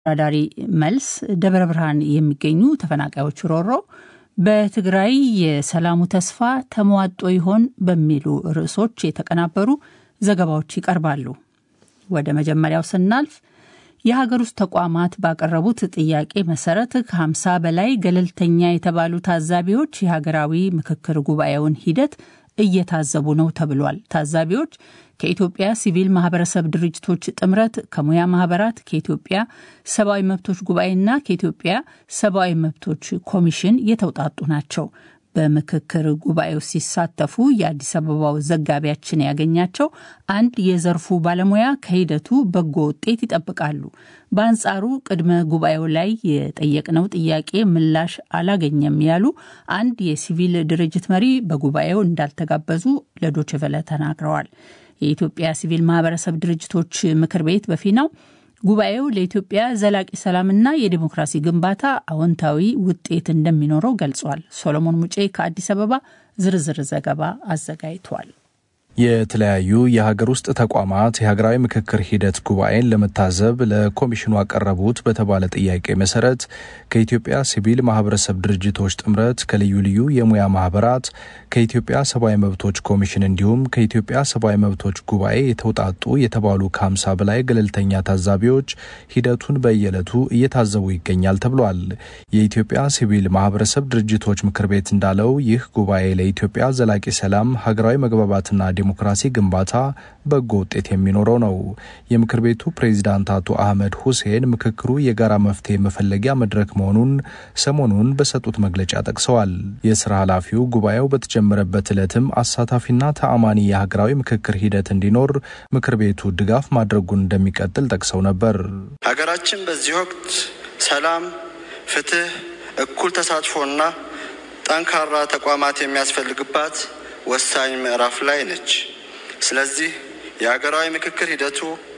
አስተዳዳሪ መልስ ደብረ ብርሃን የሚገኙ ተፈናቃዮች ሮሮ በትግራይ የሰላሙ ተስፋ ተሟጦ ይሆን በሚሉ ርዕሶች የተቀናበሩ ዘገባዎች ይቀርባሉ። ወደ መጀመሪያው ስናልፍ የሀገር ውስጥ ተቋማት ባቀረቡት ጥያቄ መሰረት ከ50 በላይ ገለልተኛ የተባሉ ታዛቢዎች የሀገራዊ ምክክር ጉባኤውን ሂደት እየታዘቡ ነው ተብሏል። ታዛቢዎች ከኢትዮጵያ ሲቪል ማህበረሰብ ድርጅቶች ጥምረት፣ ከሙያ ማህበራት፣ ከኢትዮጵያ ሰብአዊ መብቶች ጉባኤና ከኢትዮጵያ ሰብአዊ መብቶች ኮሚሽን የተውጣጡ ናቸው። በምክክር ጉባኤው ሲሳተፉ የአዲስ አበባው ዘጋቢያችን ያገኛቸው አንድ የዘርፉ ባለሙያ ከሂደቱ በጎ ውጤት ይጠብቃሉ። በአንጻሩ ቅድመ ጉባኤው ላይ የጠየቅነው ጥያቄ ምላሽ አላገኘም ያሉ አንድ የሲቪል ድርጅት መሪ በጉባኤው እንዳልተጋበዙ ለዶችቨለ ተናግረዋል። የኢትዮጵያ ሲቪል ማህበረሰብ ድርጅቶች ምክር ቤት በፊናው ጉባኤው ለኢትዮጵያ ዘላቂ ሰላምና የዲሞክራሲ ግንባታ አዎንታዊ ውጤት እንደሚኖረው ገልጿል። ሶሎሞን ሙጬ ከአዲስ አበባ ዝርዝር ዘገባ አዘጋጅቷል። የተለያዩ የሀገር ውስጥ ተቋማት የሀገራዊ ምክክር ሂደት ጉባኤን ለመታዘብ ለኮሚሽኑ አቀረቡት በተባለ ጥያቄ መሰረት ከኢትዮጵያ ሲቪል ማህበረሰብ ድርጅቶች ጥምረት፣ ከልዩ ልዩ የሙያ ማህበራት፣ ከኢትዮጵያ ሰብአዊ መብቶች ኮሚሽን እንዲሁም ከኢትዮጵያ ሰብአዊ መብቶች ጉባኤ የተውጣጡ የተባሉ ከሀምሳ በላይ ገለልተኛ ታዛቢዎች ሂደቱን በየዕለቱ እየታዘቡ ይገኛል ተብሏል። የኢትዮጵያ ሲቪል ማህበረሰብ ድርጅቶች ምክር ቤት እንዳለው ይህ ጉባኤ ለኢትዮጵያ ዘላቂ ሰላም፣ ሀገራዊ መግባባትና ዲሞክራሲ ግንባታ በጎ ውጤት የሚኖረው ነው። የምክር ቤቱ ፕሬዚዳንት አቶ አህመድ ሁሴን ምክክሩ የጋራ መፍትሄ መፈለጊያ መድረክ መሆኑን ሰሞኑን በሰጡት መግለጫ ጠቅሰዋል። የስራ ኃላፊው ጉባኤው በተጀመረበት ዕለትም አሳታፊና ተአማኒ የሀገራዊ ምክክር ሂደት እንዲኖር ምክር ቤቱ ድጋፍ ማድረጉን እንደሚቀጥል ጠቅሰው ነበር። ሀገራችን በዚህ ወቅት ሰላም፣ ፍትህ፣ እኩል ተሳትፎና ጠንካራ ተቋማት የሚያስፈልግባት ወሳኝ ምዕራፍ ላይ ነች። ስለዚህ የሀገራዊ ምክክር ሂደቱ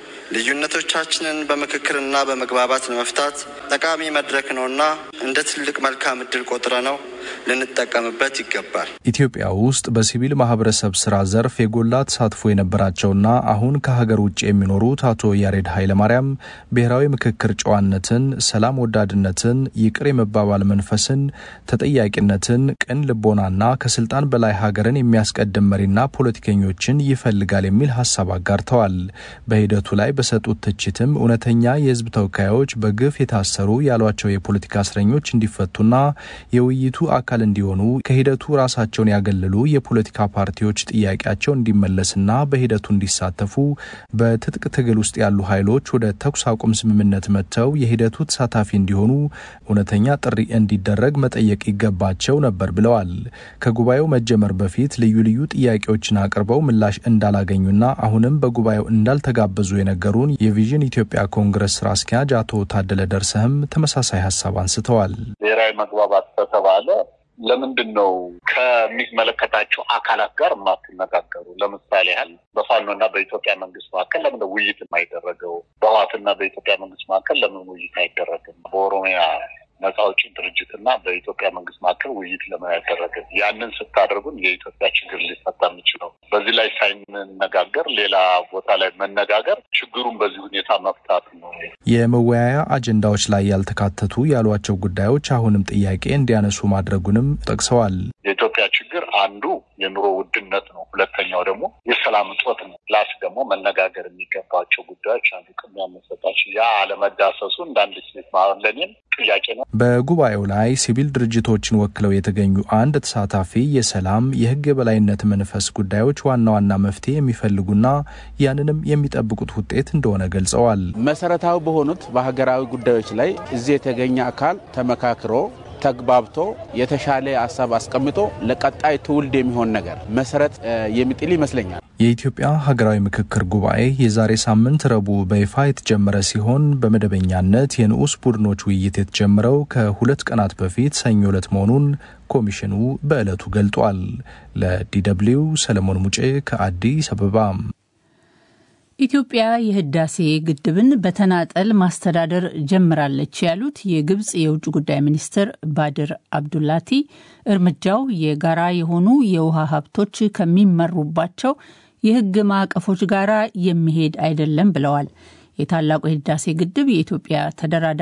ልዩነቶቻችንን በምክክርና በመግባባት ለመፍታት ጠቃሚ መድረክ ነውና እንደ ትልቅ መልካም እድል ቆጥረ ነው ልንጠቀምበት ይገባል። ኢትዮጵያ ውስጥ በሲቪል ማህበረሰብ ስራ ዘርፍ የጎላ ተሳትፎ የነበራቸውና አሁን ከሀገር ውጭ የሚኖሩት አቶ ያሬድ ኃይለማርያም ብሔራዊ ምክክር ጨዋነትን፣ ሰላም ወዳድነትን፣ ይቅር የመባባል መንፈስን፣ ተጠያቂነትን፣ ቅን ልቦናና ከስልጣን በላይ ሀገርን የሚያስቀድም መሪና ፖለቲከኞችን ይፈልጋል የሚል ሀሳብ አጋርተዋል። በሂደቱ ላይ በሰጡት ትችትም እውነተኛ የህዝብ ተወካዮች በግፍ የታሰሩ ያሏቸው የፖለቲካ እስረኞች እንዲፈቱና የውይይቱ አካል እንዲሆኑ ከሂደቱ ራሳቸውን ያገለሉ የፖለቲካ ፓርቲዎች ጥያቄያቸው እንዲመለስና በሂደቱ እንዲሳተፉ በትጥቅ ትግል ውስጥ ያሉ ኃይሎች ወደ ተኩስ አቁም ስምምነት መጥተው የሂደቱ ተሳታፊ እንዲሆኑ እውነተኛ ጥሪ እንዲደረግ መጠየቅ ይገባቸው ነበር ብለዋል። ከጉባኤው መጀመር በፊት ልዩ ልዩ ጥያቄዎችን አቅርበው ምላሽ እንዳላገኙና አሁንም በጉባኤው እንዳልተጋበዙ የነገሩን የቪዥን ኢትዮጵያ ኮንግረስ ስራ አስኪያጅ አቶ ታደለ ደርሰህም ተመሳሳይ ሀሳብ አንስተዋል። ብሔራዊ መግባባት ከተባለ ለምንድን ነው ከሚመለከታቸው አካላት ጋር የማትነጋገሩ? ለምሳሌ ያህል በፋኖና በኢትዮጵያ መንግስት መካከል ለምን ውይይት የማይደረገው? በህወሓትና በኢትዮጵያ መንግስት መካከል ለምን ውይይት አይደረግም? በኦሮሚያ ነጻ አውጪ ድርጅትና በኢትዮጵያ መንግስት መካከል ውይይት ለምን አይደረግም? ያንን ስታደርጉን የኢትዮጵያ ችግር ሊፈታ የሚችለው በዚህ ላይ ሳይነጋገር ሌላ ቦታ ላይ መነጋገር ችግሩን በዚህ ሁኔታ መፍታት ነው። የመወያያ አጀንዳዎች ላይ ያልተካተቱ ያሏቸው ጉዳዮች አሁንም ጥያቄ እንዲያነሱ ማድረጉንም ጠቅሰዋል። የኢትዮጵያ ችግር አንዱ የኑሮ ውድነት ነው። ሁለተኛው ደግሞ የሰላም እጦት ነው። ፕላስ ደግሞ መነጋገር የሚገባቸው ጉዳዮች አንዱ ቅድሚያ መሰጣቸው ያ አለመዳሰሱ እንዳንድ ሴት ለእኔም ጥያቄ ነው። በጉባኤው ላይ ሲቪል ድርጅቶችን ወክለው የተገኙ አንድ ተሳታፊ የሰላም የህግ የበላይነት መንፈስ ጉዳዮች ዋና ዋና መፍትሄ የሚፈልጉና ያንንም የሚጠብቁት ውጤት እንደሆነ ገልጸዋል። መሰረታዊ በሆኑት በሀገራዊ ጉዳዮች ላይ እዚህ የተገኘ አካል ተመካክሮ ተግባብቶ የተሻለ ሀሳብ አስቀምጦ ለቀጣይ ትውልድ የሚሆን ነገር መሰረት የሚጥል ይመስለኛል። የኢትዮጵያ ሀገራዊ ምክክር ጉባኤ የዛሬ ሳምንት ረቡዕ በይፋ የተጀመረ ሲሆን በመደበኛነት የንዑስ ቡድኖች ውይይት የተጀመረው ከሁለት ቀናት በፊት ሰኞ ዕለት መሆኑን ኮሚሽኑ በዕለቱ ገልጧል። ለዲደብሊው ሰለሞን ሙጬ ከአዲስ አበባ። ኢትዮጵያ የህዳሴ ግድብን በተናጠል ማስተዳደር ጀምራለች ያሉት የግብጽ የውጭ ጉዳይ ሚኒስትር ባድር አብዱላቲ እርምጃው የጋራ የሆኑ የውሃ ሀብቶች ከሚመሩባቸው የህግ ማዕቀፎች ጋር የሚሄድ አይደለም ብለዋል። የታላቁ የህዳሴ ግድብ የኢትዮጵያ ተደራዳሪ